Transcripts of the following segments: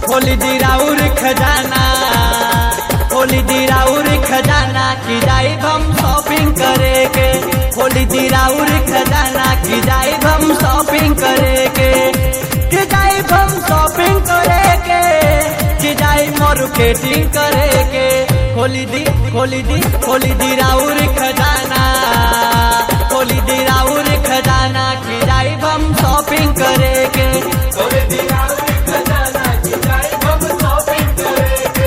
खोली दी राउर खजाना खोली दी राउर खजाना की जाई हम शॉपिंग करे के खोली दी राउर खजाना की जाई हम शॉपिंग करे के की जाई हम शॉपिंग करे के की जाई मार्केटिंग करे के खोली दी खोली दी खोली दी राउर खजाना खोली दी राउर खजाना की जाई हम शॉपिंग करे के खोले दिया खजाना की जाए हम शॉपिंग करेंगे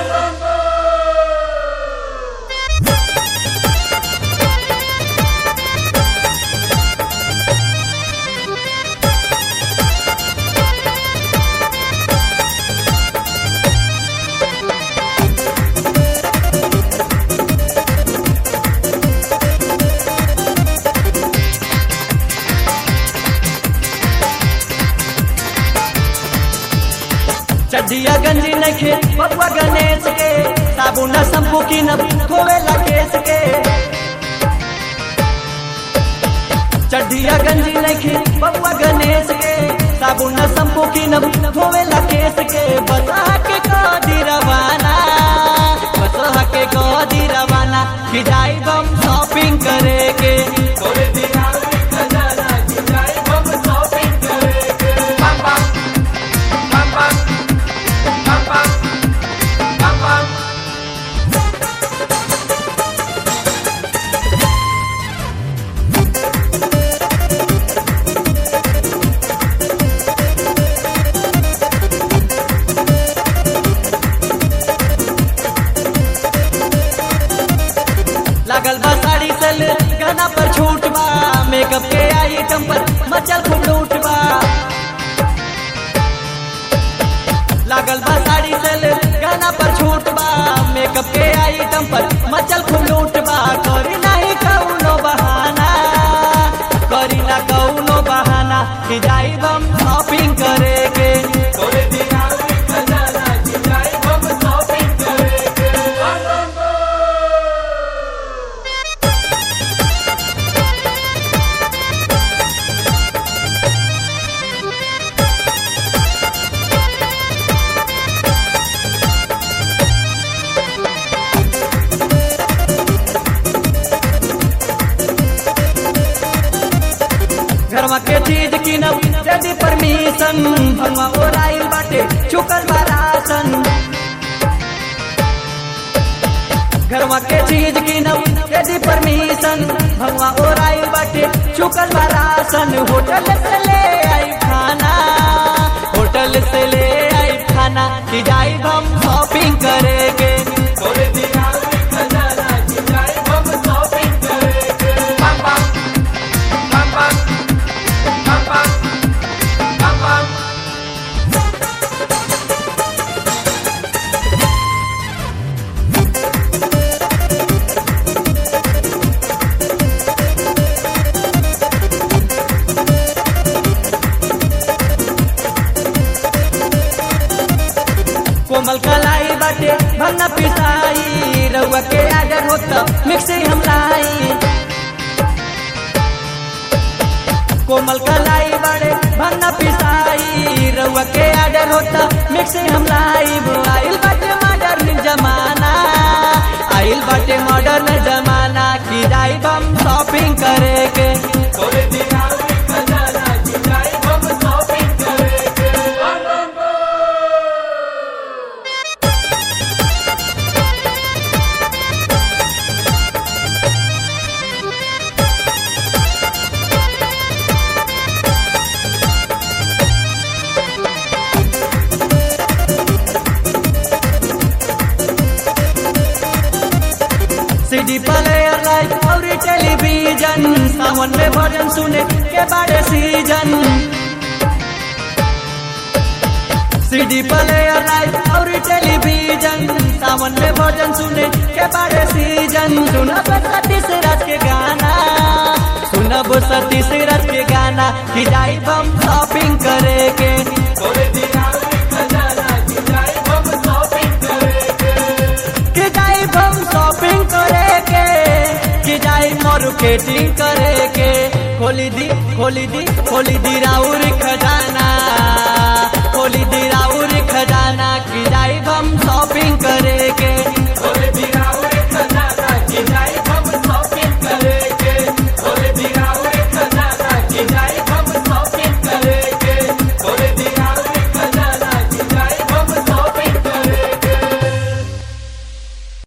चढ़िया गंजी नखे बबुआ गणेश के साबुन शंपू की न धोवेला केस के चढ़िया गंजी नखे बबुआ गणेश के साबुन शंपू की न धोवेला केस के बता के कदी रवाना बता के कदी रवाना कि जाई हम शॉपिंग करे के खोले दिया खजाना की जाए हम शॉपिंग करेंगे बम बम बम बम बम बम बम बम लागल बा साड़ी सल गाना पर छूट बा मेकअप के आइटम पर मचल खूब लूट बा लागल बा साड़ी सल गाना पर छूट बा मेकअप के आइटम पर मचल खूब लूट बा करी नहीं कौनो बहाना करी ना कौनो बहाना कि जाई हम शॉपिंग करे के खोले दिया खजाना की जाए हम शॉपिंग करेंगे घरवा के चीज किनब यदि परमिशन भंगवा ओराइल बाटे चुकल बा राशन घरवा के चीज किनब यदि परमिशन भंगवा ओराइल बाटे चुकल बा राशन होटल से ले आई खाना होटल से ले आई खाना कि जाई हम शॉपिंग करे के खोले दिया खजाना की जाए हम शॉपिंग करेंगे बम बम बम बम बम बम बम बम कोमल कलाई बाटे भंगा पिसाई रउआ के आडर होता मिक्सी हम लाई कोमल कलाई बाटे भंगा पिसाई रउआ के आडर होता मिक्सी हम लाई आइल बाटे मॉडर्न जमाना आइल बाटे मॉडर्न जमाना की जाई हम शॉपिंग करे के खोले दिया खजाना की जाए हम शॉपिंग करेंगे सीडी प्लेयर लाइट और टेलीविजन सावन में भजन सुने के बड़े सीजन सीडी प्लेयर लाइट और टेलीविजन सावन में भजन सुने के बड़े सीजन सुनब सतीश राज के गाना सुनब सतीश राज के गाना कि जाई हम शॉपिंग करे के खोले दिया खजाना की जाए हम शॉपिंग करेंगे कि जाई हम शॉपिंग करे के कि जाई मार्केटिंग करे के खोली दी खोली दी खोली दी राउर खजाना खोली खोली दिराउर खजाना की जाई हम शॉपिंग करे के